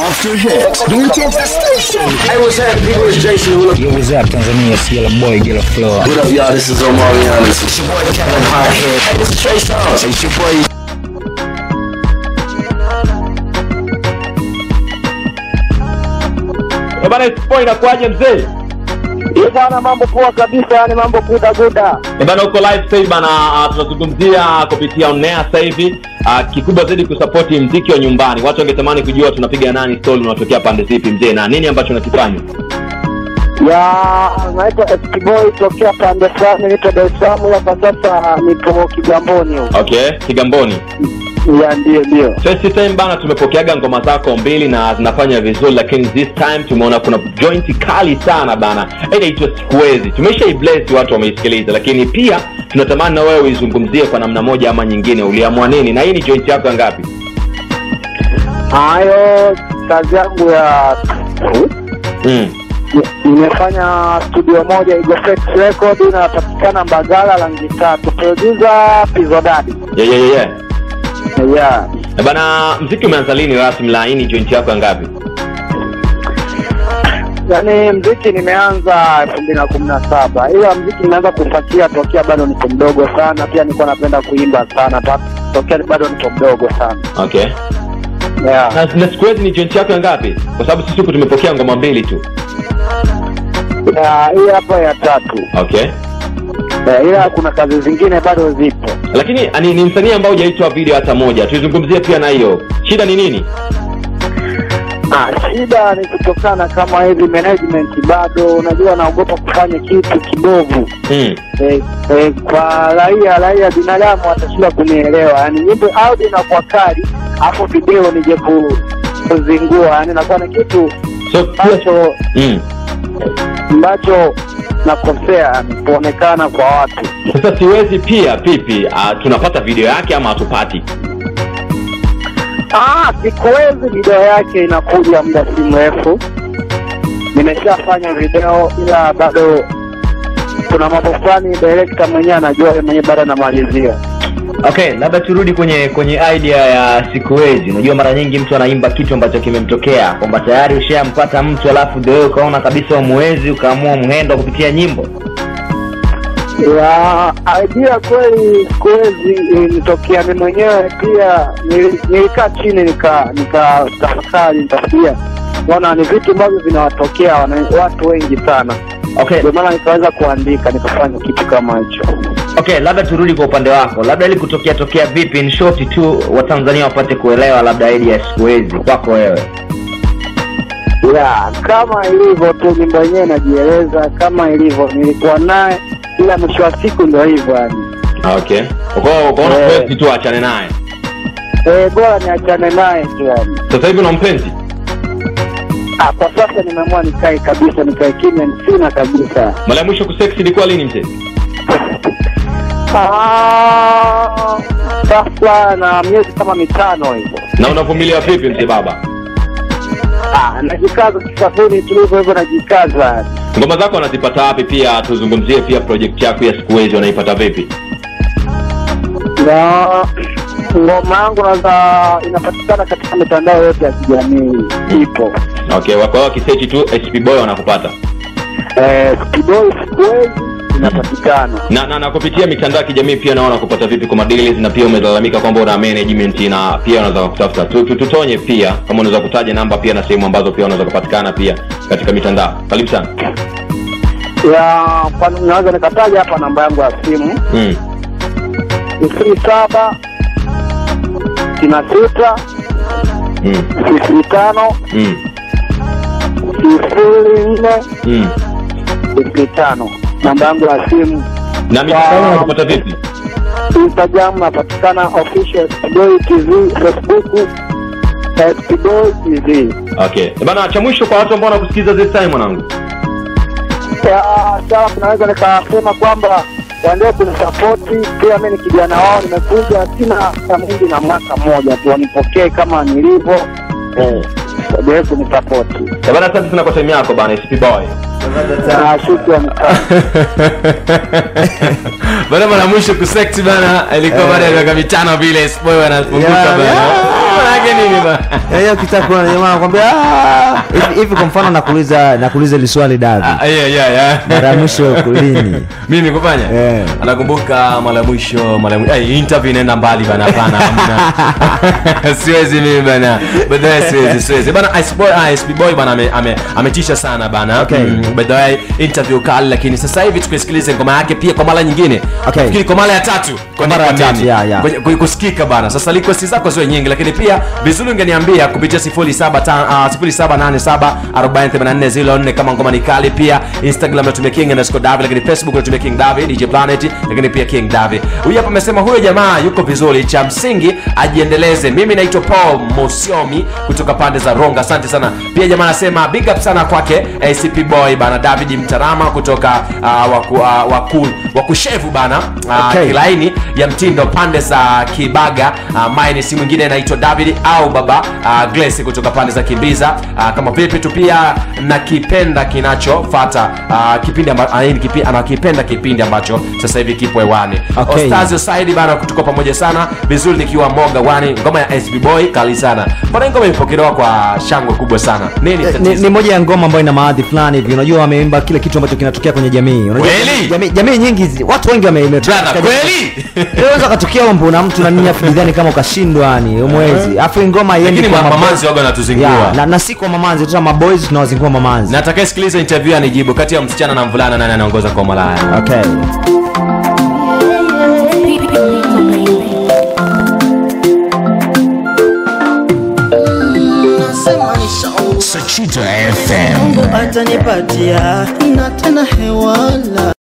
after hit. Don't change the station. Hey, what's happening, people? It's Jason Hula. Yo, what's up, Tanzania? It's Yellow Boy, Yellow Flow. What up, y'all? This is Omarion. It's your boy Kevin Hardhead. Hey, this is Trey Songz. It's your boy. Eh bana, Spoil inakuaje mzee? Hii bwana, mambo poa kabisa, yani mambo guda guda. Eh bana, uko live sasa hivi bana, ah, tunazungumzia kupitia onea sasa hivi ah, kikubwa zaidi kusapoti mziki wa nyumbani. Watu wangetamani kujua tunapiga nani story, unatokea pande zipi mzee, na nini ambacho unakifanya? Ya naitwa SP Boy tokea pande fulani, niko Dar es Salaam hapa sasa, nipo Kigamboni huko. Okay, Kigamboni. Ya ndio ndio. First time bana, tumepokeaga ngoma zako mbili na zinafanya vizuri, lakini this time tumeona kuna joint kali sana bana, inaitwa Sikuwezi. Tumesha ibless watu wameisikiliza, lakini pia tunatamani na wewe uizungumzie kwa namna moja ama nyingine. Uliamua nini, na hii ni joint yako ya ngapi? Hayo kazi yangu ya Mm. nimefanya studio moja Igofex Record inapatikana Mbagala rangi tatu, producer Pizodadi. Yeah, yeah, yeah, yeah. Yeah. Eh bana, mziki umeanza lini rasmi? La, hii ni joint yako ya ngapi? Yaani mziki nimeanza elfu mbili na kumi na saba ila mziki nimeanza kufuatia tokea bado niko mdogo sana. Pia nilikuwa napenda kuimba sana ta- tokea bado niko mdogo sana Okay. yeah. Na, na Sikuwezi ni joint yako ya ngapi? Kwa sababu sisi huku tumepokea ngoma mbili tu. Yeah, hii hapa ya tatu Okay. yeah, ila kuna kazi zingine bado zipo. Lakini ni, ni msanii ambao hujaitwa video hata moja. Tuizungumzie pia na hiyo. Shida ni nini? Ah, shida ni kutokana kama hivi management bado, unajua naogopa kufanya kitu kibovu Mm. eh, eh, kwa raia raia binadamu watashinda kunielewa, yani nyimbo audio inakuwa kali, hapo video nije ku- kuzingua, yani nakuwa ni kitu So pia ambacho mm. ambacho nakosea yani, kuonekana kwa watu. Sasa siwezi pia pipi uh, tunapata video yake ama hatupati? Ah, sikuwezi video yake inakuja muda si mrefu. Nimeshafanya video ila bado kuna mambo fulani director mwenyewe anajua yeye mwenyewe bado anamalizia. Okay, labda turudi kwenye kwenye idea ya Sikuwezi. Unajua mara nyingi mtu anaimba kitu ambacho kimemtokea kwamba tayari ushampata mtu alafu ndio wewe ukaona kabisa umuwezi ukaamua mhendo kupitia nyimbo. Ya idea kweli sikuwezi ilinitokea mimi mwenyewe pia nili- nilikaa chini nika nika tafakari nikafikiria bwana ni vitu ambavyo vinawatokea wana- watu wengi sana Okay, ndio maana nikaweza kuandika nikafanya kitu kama hicho okay, labda turudi kwa upande wako, labda ili kutokea tokea vipi, in short tu Watanzania wapate kuelewa labda idea ya Sikuwezi kwako wewe. ya kama ilivyo tu nyimbo yenyewe inajieleza kama ilivyo nilikuwa naye ila mwisho wa siku ndio hivyo yani Okay. Uko ukaona Eh. siwezi tu achane naye. e, bora niachane naye tu yani Sasa hivi una mpenzi? Ah, kwa sasa nimeamua nikae kabisa nikae kimya sina kabisa Mara ya mwisho kusex ilikuwa lini mzee? Ah, sasa na miezi kama mitano hivyo Na unavumilia vipi mzee baba? Ah, najikaza kisafiri tulivyo hivyo najikaza Ngoma zako wanazipata wapi? Pia tuzungumzie pia project yako ya Sikuwezi wanaipata vipi? na ngoma yangu naza inapatikana katika mitandao yote ya kijamii ipo Okay, kwa hiyo wakisearch tu SP Boy wanakupata. Eh, Spidoi sikuwezi inapatikana Na, na, na kupitia mitandao ya kijamii pia naona kupata vipi kwa madeals na pia umelalamika kwamba una management na pia unaweza kutafuta tu, tu, tutonye pia kama unaweza kutaja namba pia na sehemu ambazo pia unaweza kupatikana pia katika mitandao. Karibu sana. ya kwa naweza nikataja hapa namba yangu ya simu Mm. sifuri saba sitini sita Mm. sifuri tano Mm. sifuri nne Mm. sifuri tano namba yangu ya simu Na mitandao unakupata vipi? instagram napatikana official spidoi tv facebook spidoi tv Okay. Eh, Bana cha mwisho kwa watu ambao wanakusikiza this time mwanangu. Ya, sawa naweza nikasema kwamba waendelee kunisapoti pia mi ni kijana wao nimekuja sina hata mwingi na mwaka mmoja tu wanipokee kama nilivyo eh, waendelee kunisapoti Eh, Bana asante sana kwa time yako bana SP Boy. na shukrani sana bana mara mwisho kusekti bana ilikuwa baada ya miaka mitano vile spoy wanafunguka Yeah, bana yeah. Manake nini bana? hiyo ukitaka kuona jamaa anakwambia "Ah." hivi hivi kwa mfano nakuuliza nakuuliza ile swali davi Ah, yeah, yeah, yeah. mara ya mwisho lini mimi kufanya Eh. anakumbuka mara ya mwisho mara ya mwisho hey, interview inaenda mbali bana hapana hamna siwezi mimi bana baadaye siwezi siwezi bana Ice Boy ah, SB Boy bana ame- ame- ametisha sana bana Okay. mm, baadaye interview kali lakini sasa hivi tukisikilize ngoma yake pia kwa mara nyingine Okay. Nafikiri kwa mara ya tatu kwa mara ya nini? tatu, yeah, yeah. Kwenye- kwenye kusikika bana sasa request zako sio nyingi lakini pia vizuri ungeniambia kupitia 0787 kama ngoma ni kali pia instagram natumia king underscore david lakini facebook natumia king david dj planet lakini pia king david huyu hapa amesema huyo jamaa yuko vizuri cha msingi ajiendeleze mimi naitwa paul mosiomi kutoka pande za ronga asante sana pia jamaa anasema big up sana kwake acp boy bana david mtarama kutoka uh, waku, uh, waku, wakushevu bana uh, Okay. kila laini ya mtindo pande za kibaga uh, mine si mwingine anaitwa david au baba uh, glesi kutoka pande za kimbiza uh, kama vipi tu pia nakipenda kinachofata uh, kipindi amba, uh, kipi, anakipenda kipindi ambacho sasa hivi kipo hewani Okay. Ostazio Saidi bana tuko pamoja sana vizuri nikiwa moga wani ngoma ya SB Boy kali sana mbona hii ngoma imepokelewa kwa shangwe kubwa sana nini ni, tatizo ni moja ya ngoma ambayo ina maadhi fulani hivi unajua wameimba kile kitu ambacho kinatokea kwenye jamii unajua Kweli? jamii, jamii nyingi zi- watu wengi wame- ime- Brother, katika kweli jamii. unaweza katokea mambo na mtu na nini afu bidhani kama ukashindwa yani umwezi afu hii ngoma haiendi lakini kwa ma- maboys. mamanzi waga wanatuzingua Yeah, na, na si kwa mamanzi tuta maboys tunawazingua mamanzi na atakayesikiliza interview anijibu kati ya msichana na mvulana nani anaongoza kwa malaya okay Sachita FM. atanipatia na tena hewala